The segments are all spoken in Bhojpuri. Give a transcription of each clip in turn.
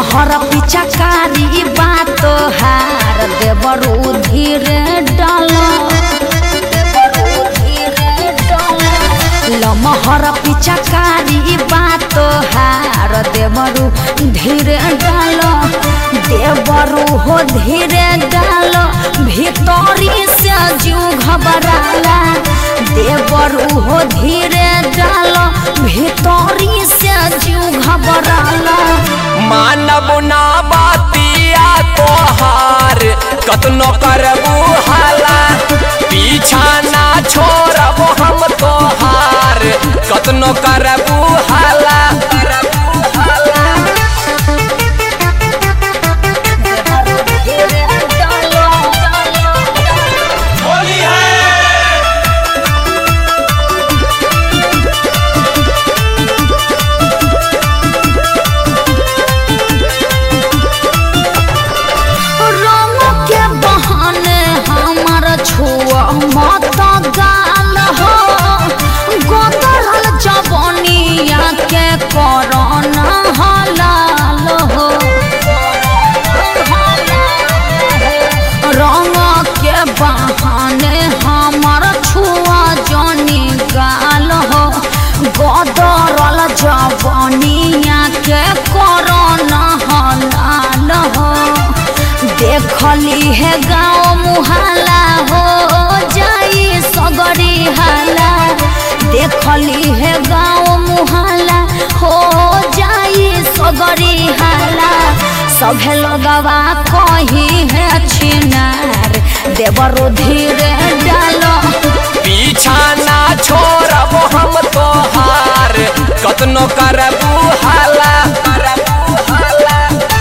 लमहर पिचकारी बात हार देवरू धीरे डाल लमहर पिचकारी बात हार देवरू धीरे डाल देवरू हो धीरे डाल भीतरी से जीव घबराला देवरू हो धीरे डाल भीतरी से जीव घबराला मानव ना बातिया तोहार कतनो करबू हाला पीछा ना छोड़ब हम तोहार कतनो करबू हाला करबू हाला धीरे डालो होली है रंग के बहाने हमर छुआ मत गाल हो गोदरल जवनिया के करना हलाल हो रंग के बहाने हमर छुआ जनी गाल हो गोदरल जवनिया के करना हलाल हो देखली है गाँव मुहाला हो जाई सगरी हाला देखली है गाँव मुहाला हो जाई सगरी हाला सभे लगवा कही है छिनार देवरो धीरे डालो पीछा ना छोड़ब हम तोहार कतनो करबू हाला करबू हाला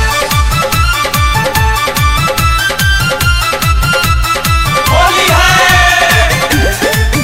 होली है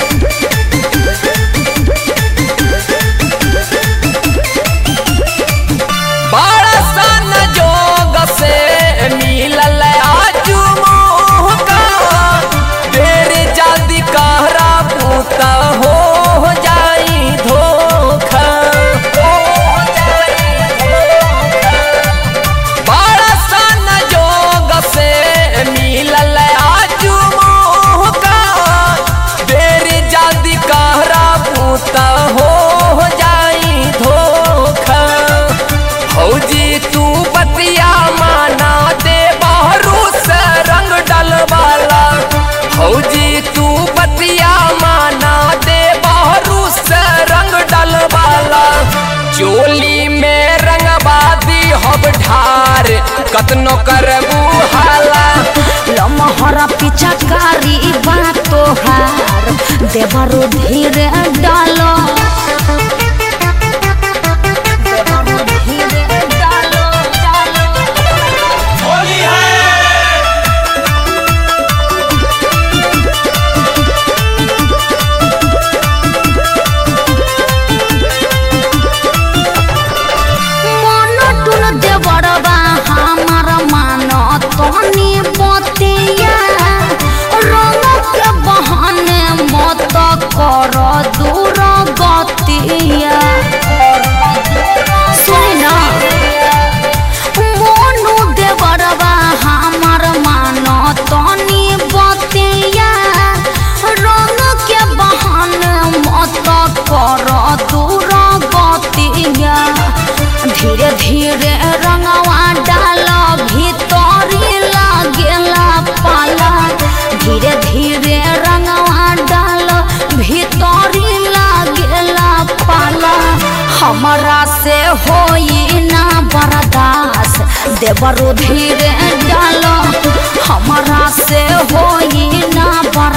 बड़ा सन जोग से मिलल आजू मौका तेरे जल्दी कहरा पूता हो जाई धोखा हो जाई धोखा बड़ा सन जोग से मिलल आजू मौका तेरे जल्दी कहरा पूता हो जाई धोखा फौजी तू बतिया माना दे बहरू से रंग डलवाला फौजी तू बतिया माना दे बहरू से रंग डलवाला चोली में रंगबादी हब ढार कतनो करबू हाला लमहर पिचकारी बात हार देवरो धीरे डालो देवरो धीरे डालो डालो होली है मन टुन देवरबा हमार मान तनी बतिया रंग के बहाने मत कर दूर गतिया सुना मोनू देवरबा हमार मान तनी बतिया रंग के बहाने मत कर दूर गतिया धीरे धीरे रंगवा डाल भीतरी लागेला पाला धीरे धीरे रंगवा डाल भीतरी लागेला पाला हमरा से होई ना बर्दाश्त देवरो धीरे डाल हमरा से होई ना बर्दाश्त